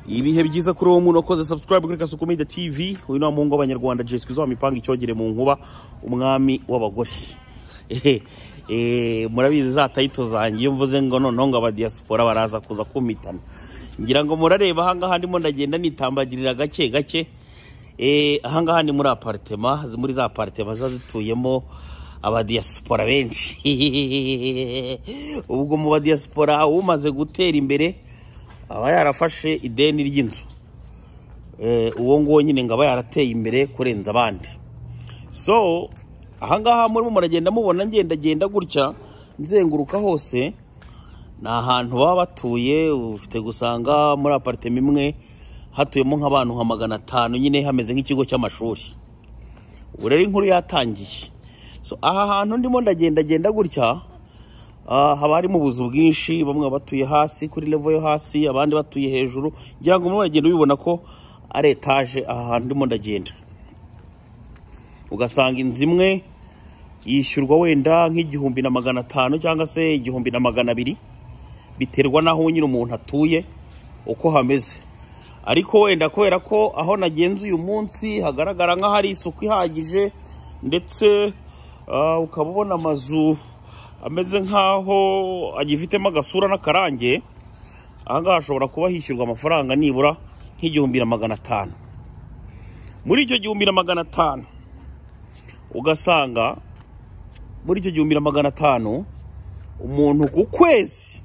ibihe byiza kuri uwo muntu wakoze subscribe kuri kasuku media tv uyu ni wa muhungu w'abanyarwanda jeswi zo mipanga icyogere mu nkuba umwami w'abagore Ehe, eh, murabizi za tayito zanjye iyo mvuze ngo noneho ngo abadiyasipora baraza kuza kumitana ngira ngo murareba ahangaha ndimo ndagenda nitambagirira gake gake Eh, ahangaha ni muri aparitema zi- muri za aparitema ziba zituyemo abadiyasipora benshi ubwo mu badiyasipora umaze gutera imbere aba yarafashe ideni ry'inzu Eh, uwo nguwo nyine ngo aba yarateye imbere kurenza abandi so ahangaha murimo muragenda mubona ngendagenda gutya nzenguruka hose ni ahantu baba batuye ufite gusanga muri aparitema imwe hatuyemo nk'abantu nka magana atanu nyine hameze nk'ikigo cy'amashuri ubu rero inkuru yatangiye so aha hantu ndimo ndagendagenda gutya ah, haba harimo ubuzu bwinshi bamwe baba batuye hasi kuri levo yo hasi abandi batuye hejuru ngira ngo murimo muragenda ubibona ko ari etaje aha hantu ndimo ndagenda ugasanga inzu imwe yishyurwa wenda nk'igihumbi na magana atanu cyangwa se igihumbi na magana abiri biterwa n'aho nyine umuntu atuye uko hameze ariko wenda kubera ko aho nagenze uyu munsi hagaragara nk'ahari isuku ihagije ndetse ah, ukaba ubona amazu ameze nk'aho agifitemo agasura n'akarange ahangaha hashobora kuba hishyurwa amafaranga nibura nk'igihumbi na magana atanu muri icyo gihumbi na magana atanu ugasanga muri icyo gihumbi na magana atanu umuntu ku kwezi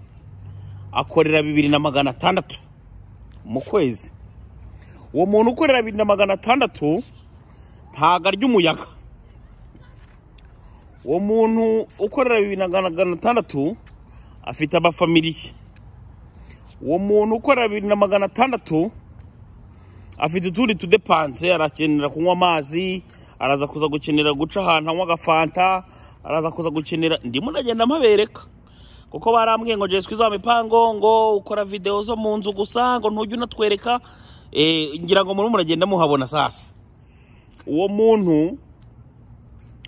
akorera bibiri na magana atandatu mu kwezi uwo muntu ukorera bibiri na magana atandatu ntago arya umuyaga uwo muntu ukorera bibiri na magana atandatu afite abafamiliye uwo muntu ukorera bibiri na magana atandatu afite utundi tudepanse arakenera kunywa amazi araza kuza gukenera guca ahantu anywa agafanta araza kuza gukenera ndimo ndagenda mpabereka kuko barambwiye ngo jeswi za mipango ngo ukora videwo zo mu nzu gusa ngo ntujye unatwereka Eh, ngira ngo murimo muragenda muhabona sasa uwo muntu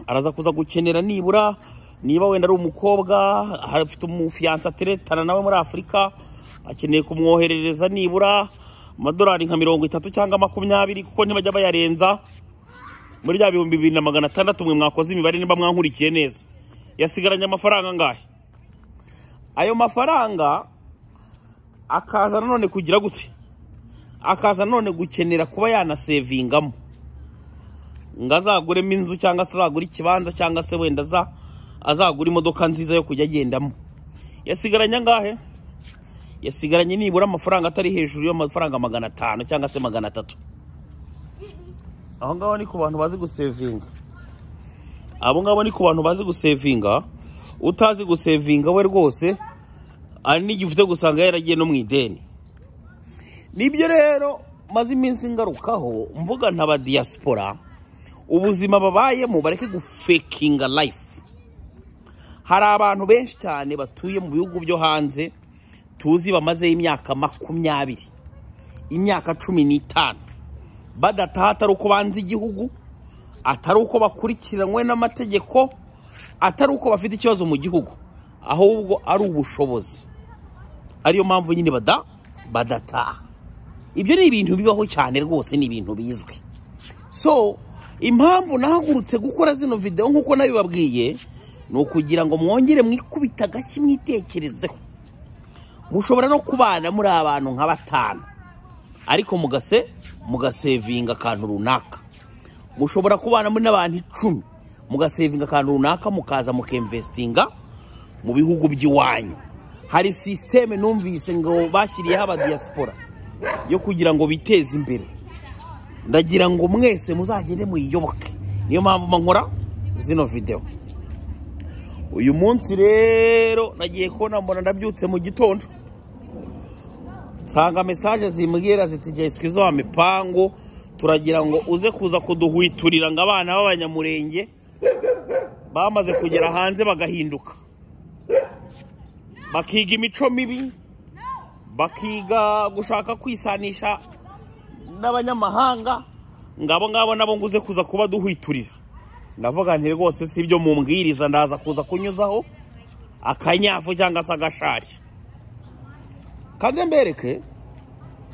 araza kuza gukenera nibura niba wenda ari umukobwa afite umufiyansa ateretana nawe muri afurika akeneye kumwoherereza nibura amadolari nka mirongo itatu cyangwa makumyabiri kuko ntibajya bayarenza muri bya bihumbi bibiri na magana atandatu mwe mwakoze imibare niba mwankurikiye neza yasigaranye amafaranga angahe ayo mafaranga akaza nanone kugira gute akaza nanone gukenera kuba yanasevingamo ngo azaguremo inzu cyangwa se azagure ikibanza cyangwa se wenda aza azagura imodoka nziza yo kujya agendamo yasigaranye angahe yasigaranye nibura amafaranga atari hejuru y'amafaranga magana atanu cyangwa se magana atatu aho ngaho ni ku bantu bazi gusevinga abo ngabo ni ku bantu bazi gusevinga utazi gusevinga we rwose hari n'igihe ufite gusanga yaragiye no mu ideni nibyo rero maze iminsi ngarukaho mvuga nta badiyasipora ubuzima babayemo bareke gufekinga life hari abantu benshi cyane batuye mu bihugu byo hanze tuzi bamazeho imyaka makumyabiri imyaka cumi n'itanu badataha atari uko banze igihugu atari uko bakurikiranywe n'amategeko atari uko bafite ikibazo mu gihugu ahubwo ari ubushobozi ariyo mpamvu nyine bada badataha ibyo ni ibintu bibaho cyane rwose ni ibintu bizwi so impamvu nahagurutse gukora zino videwo nk'uko nabibabwiye ni ukugira ngo mwongere mwikubita agashyi mwitekerezeho mushobora no kubana muri abantu nka batanu ariko mugase mugasevinga akantu runaka mushobora kubana muri n'abantu icumi mugasevinga akantu runaka mukaza mukemvesitinga mu bihugu by'iwanyu hari sisiteme numvise ngo bashyiriyeho abadiyasipora yo kugira ngo biteze imbere ndagira ngo mwese muzagende muyiyoboke niyo mpamvu nkora zino videwo uyu munsi rero nagiye kubona mbona ndabyutse mu gitondo nsanga mesaje zimbwira ziti jeswi zo mipango turagira ngo uze kuza kuduhwiturira ngo abana b'abanyamurenge bamaze kugera hanze bagahinduka bakiga imico mibi bakiga gushaka kwisanisha n'abanyamahanga ngo abo ngabo nabo ngo uze kuza kuba duhwiturira ndavuga nti rwose si ibyo mumbwiriza ndaza kuza kunyuzaho akanyafu cyangwa se agashari kaze mbereke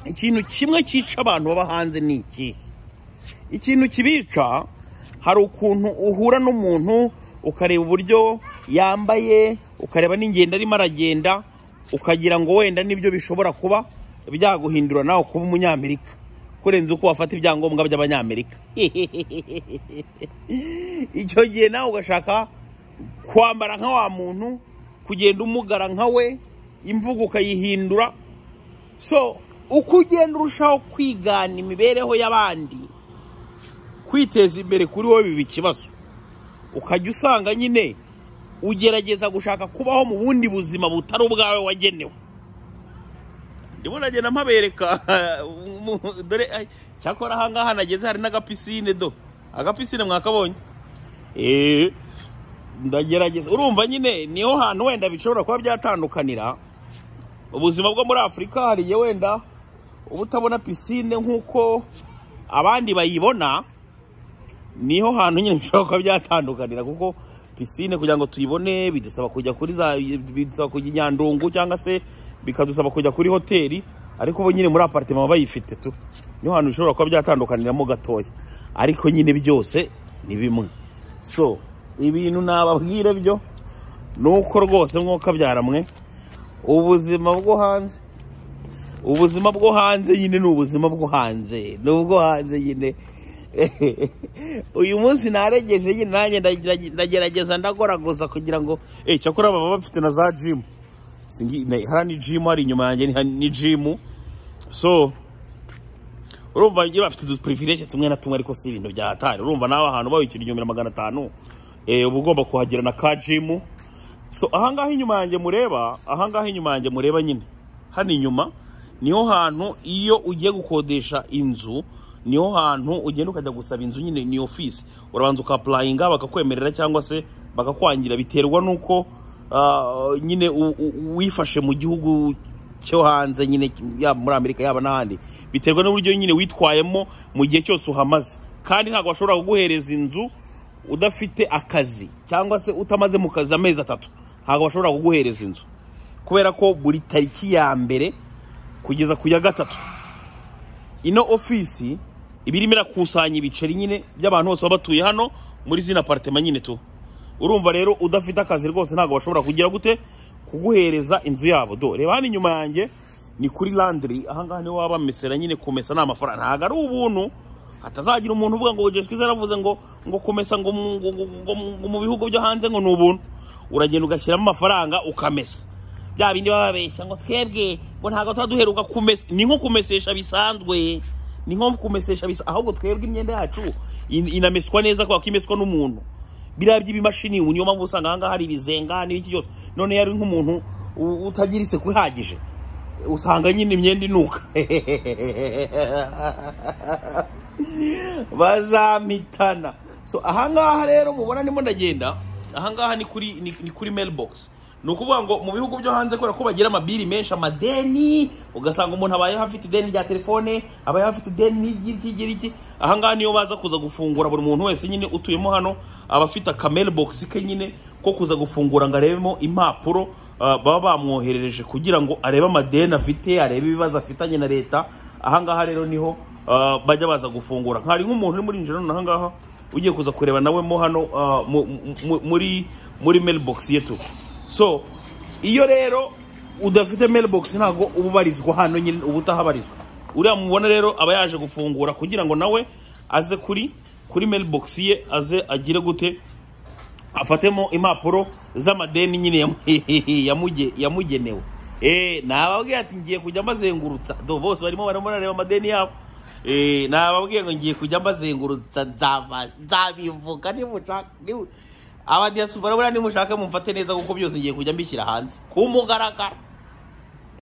ikintu kimwe cyica abantu baba hanze ni iki ikintu kibica hari ukuntu uhura n'umuntu ukareba uburyo yambaye ukareba n'ingendo arimo aragenda ukagira ngo wenda nibyo bishobora kuba byaguhindura nawe kuba umunyamerika kurenza uko wafata ibyangombwa by'abanyamerika icyo gihe nawe ugashaka kwambara nka wa muntu kugenda umugara nka we imvugo ukayihindura so uko ugenda urushaho kwigana imibereho y'abandi kwiteza imbere kuri wowe biba ikibazo ukajya usanga nyine ugerageza gushaka kubaho mu bundi buzima butari ubwawe wagenewe ndimo nagenda mpabereka mu- dore ay, cyakora ahangaha nageze hari n'agapisine do agapisine mwakabonye eee ndagerageza urumva nyine niho hantu wenda bishobora kuba byatandukanira ubuzima bwo muri afurika hariya wenda uba utabona pisine nk'uko abandi bayibona niho hantu nyine bishobora kuba byatandukanira kuko pisine kugira ngo tuyibone bidusaba kujya kuri za bidusaba kujya i nyandungu cyangwa se bikadusaba kujya kuri hoteli ariko ubu nyine muri aparitema baba bayifite tu niho hantu bishobora kuba byatandukaniramo gatoya ariko nyine byose ni bimwe so ibintu nababwire byo ni uko rwose mwuka byaramwe ubuzima bwo hanze ubuzima bwo hanze nyine ni ubuzima bwo hanze ni ubwo hanze nyine uyu munsi naregeje nyine nanjye ndagira- ndagerageza ndagoragoza kugira ngo eh cyakora baba bafite na za jimu singi na- hariya ni jimu hari inyuma yanjye ni- ni jimu so urumva iyo bafite udupirivireje tumwe na tumwe ariko si ibintu bya hatari urumva nawe ahantu bawikira igihumbi na magana atanu eh, uba ugomba kuhagera na ka jimu so ahangaha inyuma yanjye mureba ahangaha inyuma yanjye mureba nyine hano inyuma niho hantu iyo ugiye gukodesha inzu niho hantu ugenda ukajya gusaba inzu nyine ni ofisi urabanza ukapurayinga bakakwemerera cyangwa se bakakwangira biterwa n'uko ah, nyine u- u- wifashe mu gihugu cyo hanze nyine yaba muri amerika yaba n'ahandi biterwa n'uburyo nyine witwayemo mu gihe cyose uhamaze kandi ntabwo bashobora kuguhereza inzu udafite akazi cyangwa se utamaze mu kazi amezi atatu ntabwo bashobora kuguhereza inzu kubera ko buri tariki ya mbere kugeza ku ya gatatu ino ofisi iba irimo irakusanya ibiceri nyine by'abantu bose baba batuye hano muri zino aparitema nyine tu urumva rero udafite akazi rwose ntabwo bashobora kugira gute kuguhereza inzu yabo do reba hano inyuma yanjye ni kuri landiri ahangaha niho waba bamesera nyine kumesa ni amafaranga ntabwo ari ubuntu hatazagira umuntu uvuga ngo jesu kwizera aravuze ngo ngo kumesa ngo mu- ngo- ngo- ngo mu- ngo mu bihugu byo hanze ngo ni ubuntu uragenda ugashyiramo amafaranga ukamesa bya bindi baba babeshya ngo twebwe ngo ntabwo tuba duheruka kumesa ni nko kumesesha bisanzwe ni nko kumesesha bisanzwe ahubwo twebwe imyenda yacu in- inameswa neza kubera ko imeswa n'umuntu biriya by'ibimashini ubu niyo mpamvu usanga ahangaha hari ibizenga n'ibiki byose none yari nk'umuntu u- utagira isuku ihagije usanga nyine imyenda inuka bazamitana so ahangaha rero mubona ndimo ndagenda ahangaha ni kuri ni, ni kuri mailbox ni ukuvuga ngo mu bihugu byo hanze kubera ko bagira amabiri menshi amadeni ugasanga umuntu abayeho afite ideni rya telefone abayeho afite ideni n'igiriki igiriki ahangaha niyo baza kuza gufungura buri muntu wese nyine utuyemo hano aba afite aka mailbox ke nyine ko kuza gufungura ngo arebemo impapuro ah, baba bamwoherereje kugira ngo arebe amadeni afite arebe ibibazo afitanye na leta ahangaha rero niho ah, bajya baza gufungura hari nk'umuntu uri muri injira none ahangaha ugiye kuza kureba nawe mo hano ah, mu- mu- muri muri mailbox yetu so iyo rero udafite mailbox ntabwo uba ubarizwa hano nyine uba utahabarizwa uriya mubona rero aba yaje gufungura kugira ngo nawe aze kuri kuri mailbox ye aze agire gute afatemo impapuro z'amadeni nyine yamu- yamuge- yamugenewe Eh, nababwiye ati ngiye kujya mbazengurutsa do bose barimo barimo barareba amadeni yabo Eh, nababwiye ngo ngiye kujya mbazengurutsa nzaba- nzabivuga nimushaka abadiyasi barabona nimushaka mumfate neza kuko byose ngiye kujya mbishyira hanze ku mugaragaro